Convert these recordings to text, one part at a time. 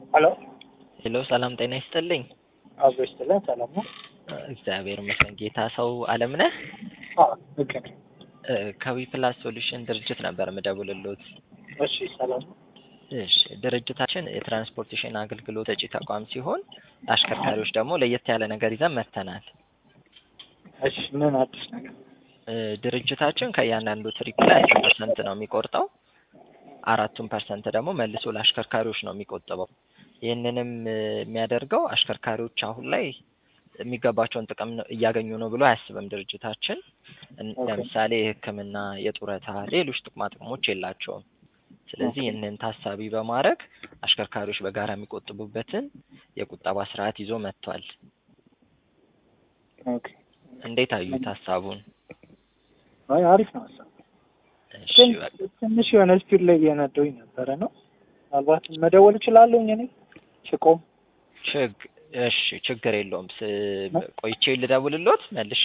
ሄሎ ሄሎ ሰላም ጤና ይስጥልኝ። አብሮ ይስጥልን። ሰላም ነው? እግዚአብሔር ይመስገን። ጌታ ሰው አለም ነህ? አዎ ልክ ነህ። ከዊ ፕላስ ሶሉሽን ድርጅት ነበር የምደውልልዎት። እሺ ሰላም ነው? እሺ ድርጅታችን የትራንስፖርቴሽን አገልግሎት ሰጪ ተቋም ሲሆን አሽከርካሪዎች ደግሞ ለየት ያለ ነገር ይዘን መጥተናል። እሺ ምን አዲስ ነገር? እ ድርጅታችን ከእያንዳንዱ ትሪፕ ላይ አስር ፐርሰንት ነው የሚቆርጠው። አራቱን ፐርሰንት ደግሞ መልሶ ለአሽከርካሪዎች ነው የሚቆጥበው። ይህንንም እ የሚያደርገው አሽከርካሪዎች አሁን ላይ የሚገባቸውን ጥቅም ነው- እያገኙ ነው ብሎ አያስብም ድርጅታችን። እን- ኦኬ። ለምሳሌ የሕክምና፣ የጡረታ፣ ሌሎች ጥቅማ ጥቅሞች የላቸውም። ስለዚህ ኦኬ። ይህንን ታሳቢ በማድረግ አሽከርካሪዎች በጋራ የሚቆጥቡበትን የቁጠባ ስርዓት ይዞ መጥቷል። ኦኬ። እንዴት አዩት ሀሳቡን? አይ አሪፍ ነው ሀሳብ። እሺ ግን በቃ ትንሽ የሆነ ስፒድ ላይ እየነዳሁኝ ነበረ ነው። ምናልባት መደወል እችላለሁ እኔ ስቆም። ችግ እሺ ችግር የለውም። ስ ቆይቼ ልደውልሎት መልሼ።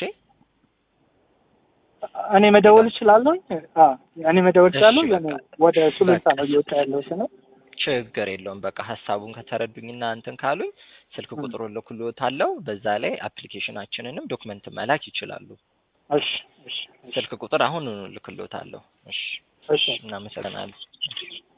እኔ መደወል እችላለሁ? አዎ እኔ መደወል እሺ፣ እችላለሁ። በቃ። የሆነ ወደ ሱሉልታ በቃ። ነው እየወጣ ያለሁት ነው። ችግር የለውም። በቃ ሀሳቡን ከተረዱኝና እንትን ካሉኝ ስልክ ም። ቁጥሩን ልኩልዎታለሁ። በዛ ላይ አፕሊኬሽናችንንም ዶክመንት መላክ ይችላሉ። እሺ እሺ እሺ ስልክ ቁጥር አሁን ልክልዎታለሁ። እሺ እሺ እናመሰግናለን።